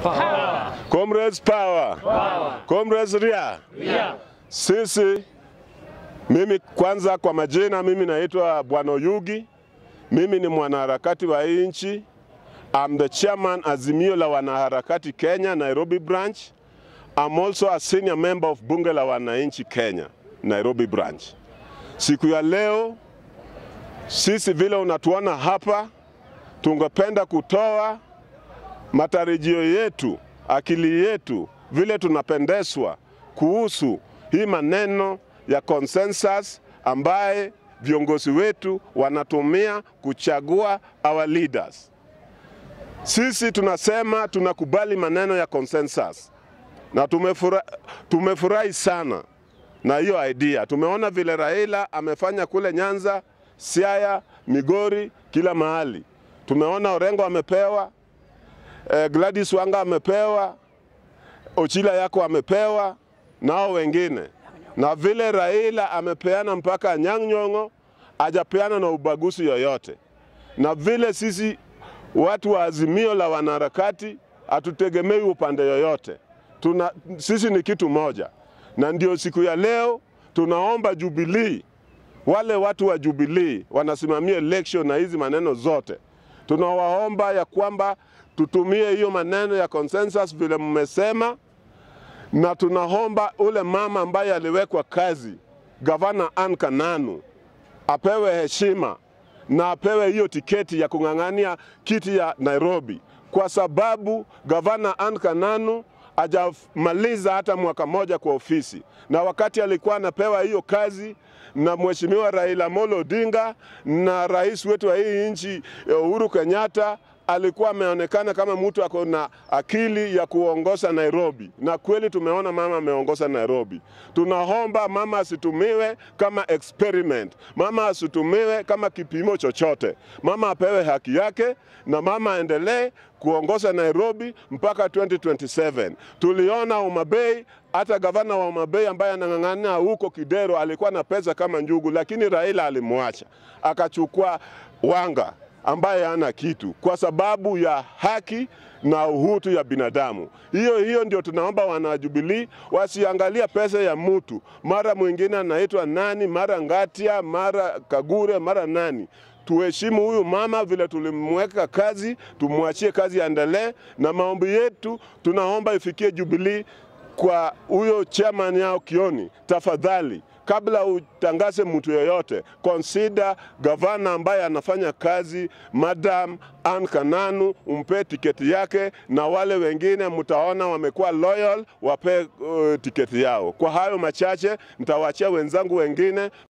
Comrades power. Comrades ria. Sisi mimi kwanza, kwa majina, mimi naitwa Bwana Oyugi. Mimi ni mwanaharakati wa hii nchi. I'm the chairman Azimio la Wanaharakati Kenya, Nairobi branch. I'm also a senior member of Bunge la Wananchi Kenya, Nairobi branch. Siku ya leo sisi vile unatuona hapa, tungependa kutoa matarajio yetu, akili yetu, vile tunapendezwa kuhusu hii maneno ya consensus ambaye viongozi wetu wanatumia kuchagua our leaders. Sisi tunasema tunakubali maneno ya consensus na tumefurahi tumefurahi sana na hiyo idea. Tumeona vile Raila amefanya kule Nyanza, Siaya, Migori, kila mahali. Tumeona Orengo amepewa, eh, Gladys Wanga amepewa, Ochila yako amepewa, nao wengine, na vile Raila amepeana mpaka Anyang' Nyong'o, hajapeana na ubaguzi yoyote, na vile sisi watu wa Azimio la Wanaharakati hatutegemei upande yoyote tuna, sisi ni kitu moja, na ndio siku ya leo tunaomba Jubilee, wale watu wa Jubilee wanasimamia election na hizi maneno zote, tunawaomba ya kwamba tutumie hiyo maneno ya consensus vile mmesema, na tunaomba ule mama ambaye aliwekwa kazi, gavana Anne Kananu, apewe heshima na apewe hiyo tiketi ya kung'ang'ania kiti ya Nairobi, kwa sababu gavana Anne Kananu hajamaliza hata mwaka moja kwa ofisi, na wakati alikuwa anapewa hiyo kazi na mheshimiwa Raila Amolo Odinga na rais wetu wa hii nchi Uhuru Kenyatta alikuwa ameonekana kama mtu ako na akili ya kuongoza Nairobi, na kweli tumeona mama ameongoza Nairobi. Tunaomba mama asitumiwe kama experiment, mama asitumiwe kama kipimo chochote. Mama apewe haki yake na mama aendelee kuongoza Nairobi mpaka 2027. Tuliona Homa Bay, hata gavana wa Homa Bay ambaye anang'ang'ania huko Kidero alikuwa na pesa kama njugu, lakini Raila alimwacha akachukua Wanga ambaye hana kitu kwa sababu ya haki na uhutu ya binadamu. Hiyo hiyo ndio tunaomba wanajubilii wasiangalia pesa ya mtu, mara mwingine anaitwa nani, mara Ngatia, mara Kagure, mara nani. Tuheshimu huyu mama vile tulimweka kazi, tumwachie kazi aendelee, na maombi yetu tunaomba ifikie Jubilee kwa huyo chairman yao Kioni, tafadhali kabla utangaze mtu yoyote, consider gavana ambaye anafanya kazi Madam Anne Kananu, umpe tiketi yake, na wale wengine mtaona wamekuwa loyal, wape uh, tiketi yao. Kwa hayo machache, nitawaachia wenzangu wengine.